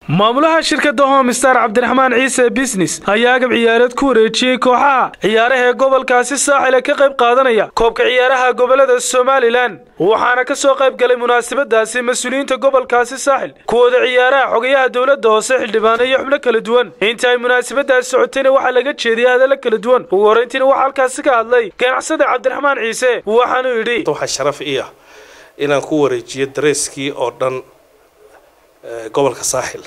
maamulaha shirkadda homestar cabdiraxmaan ciise bisnes ayaa agab ciyaareed ku wareejiyey kooxaha ciyaaraha ee gobolkaasi saaxil ee ka qayb qaadanaya koobka ciyaaraha gobolada somalilan waxaana ka soo qayb galay munaasabadaasi mas-uuliyiinta gobolkaasi saaxil kuwooda ciyaaraha xogayaha dowladda hoose xildhibaano iyo xubno kala duwan inta ay munaasabadaasi socotayna waxaa laga jeediyay hadallo kala duwan ugu horrayntiina waxaa halkaasi ka hadlay ganacsada cabdiraxmaan ciise waxaanuu yidhi waxaa sharaf ii ah inaan ku wareejiyo dareeskii oo dhan gobolka saaxil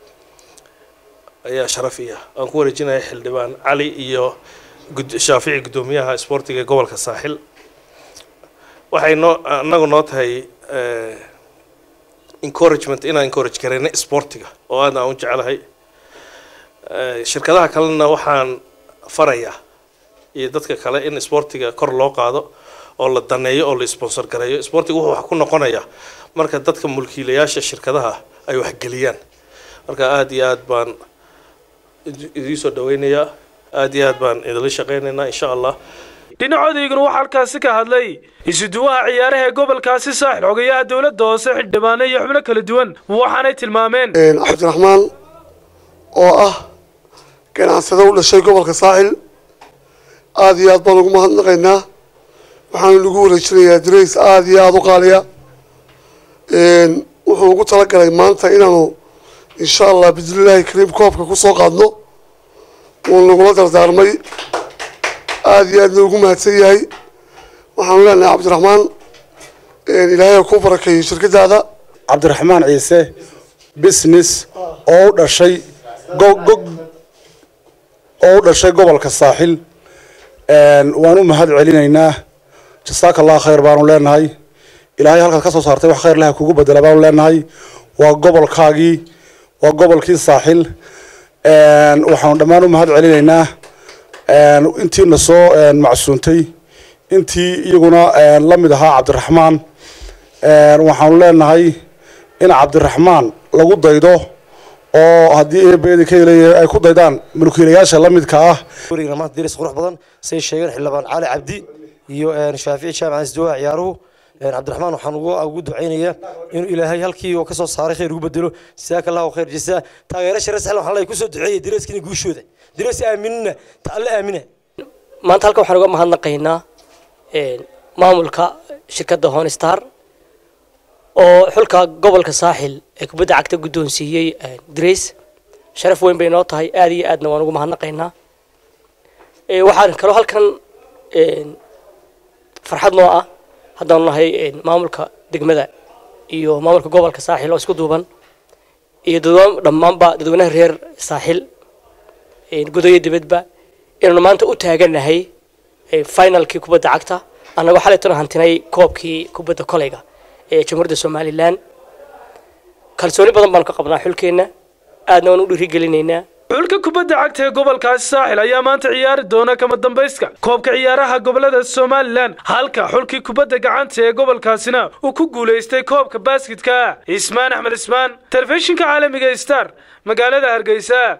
ayaa sharaf ii ah aan ku wareejinaya xildhibaan cali iyo shaafici guddoomiyaha isboortiga ee gobolka saaxil waxay noo anagu noo tahay encouragement inaan encourage garayna isboortiga oo aad aan u jecelahay shirkadaha kalena waxaan farayaa iyo dadka kale in isboortiga kor loo qaado oo la daneeyo oo la sponsor gareeyo isboortiga wuxuu wax ku noqonayaa marka dadka mulkiilayaasha shirkadaha ay waxgeliyaan marka aada iyo aad baan idiin soo dhaweynayaa aada iyo aad baan idinla shaqeynaynaa insha allah dhinacodayguna waxaa halkaasi ka hadlay isuduwaha ciyaaraha ee gobolkaasi saaxil xogayaha dowladda hoose xildhibaano iyo xubno kala duwan waxaanay tilmaameen cabdiraxmaan oo ah ganacsado u dhashay gobolka saaxil aada iyo aad baan ugu mahadnaqaynaa waxaanu lagu wareejinayaa darays aada iyo aada u qaaliya wuxuu ugu talagalay maanta inaanu insha allah bismillaahi kariim koobka kusoo qaadno wuu nagula dardaarmay aada iyo aadna ugu mahadsan yahay waxaanu leenahay cabdiraxmaan ilaahay ku barakeeyo shirkadaada cabdiraxmaan ciise business oo u dhashay gog oo u dhashay gobolka saaxil waan u mahad celinaynaa jasaaka allah khayr baanu leenahay ilaahay halkaad ka soo saartay wax khayr laha kugu bedela baanu leenahay waa gobolkaagii waa gobolkii saaxil waxaanu dhammaan u mahad celinaynaa intiina soo macsuuntay intii iyaguna la mid ahaa cabdiraxmaan waxaanu leenahay in cabdiraxmaan lagu daydo oo haddii eebeedi ka leeyahay ay ku daydaan mulkiilayaasha la midka ah warigna maanta diris qurux badan say sheegeen xildhibaan cali cabdi iyo shaafici jaamac isdawaa ciyaaruhu cabdiraxmaan waxaan ugu ducaynayaa inuu ilaahay halkii oo kasoo saaray khayr ugu bedelo jasaaka allahu khayr jasaa taageerasha reer saxil waxaan leeyahay kusoo duceeya direeskina guushooda direes aaminina ta alle aamina maanta halkan waxaan uga mahadnaqaynaa maamulka shirkadda honestar oo xulka gobolka saaxil ee kubadda cagta guddoonsiiyey dres sharaf weyn bay noo tahay aada iyo aadna waan ugu mahadnaqaynaa waxaan kaloo halkan farxad noo ah haddaanu nahay maamulka degmada iyo maamulka gobolka saaxil oo isku duuban iyo dadwaan dhammaanba dadweynaha reer saaxil gudayo dibadba inaanu maanta u taaganahay finalkii kubadda cagta annagoo xalaytana hantinay koobkii kubadda koleyga ee jamhuuriyadda somalilan kalsooni badan baanu ka qabnaa xulkeenna aadna waan u dhiirigelinaynaa xulka kubadda cagta ee gobolkaasi saaxil ayaa maanta ciyaari doona kama dambayska koobka ciyaaraha gobolada somalilan halka xulkii kubadda gacanta ee gobolkaasina uu ku guulaystay koobka baasketka ismaan axmed ismaan telefishinka caalamiga star magaalada hargeysa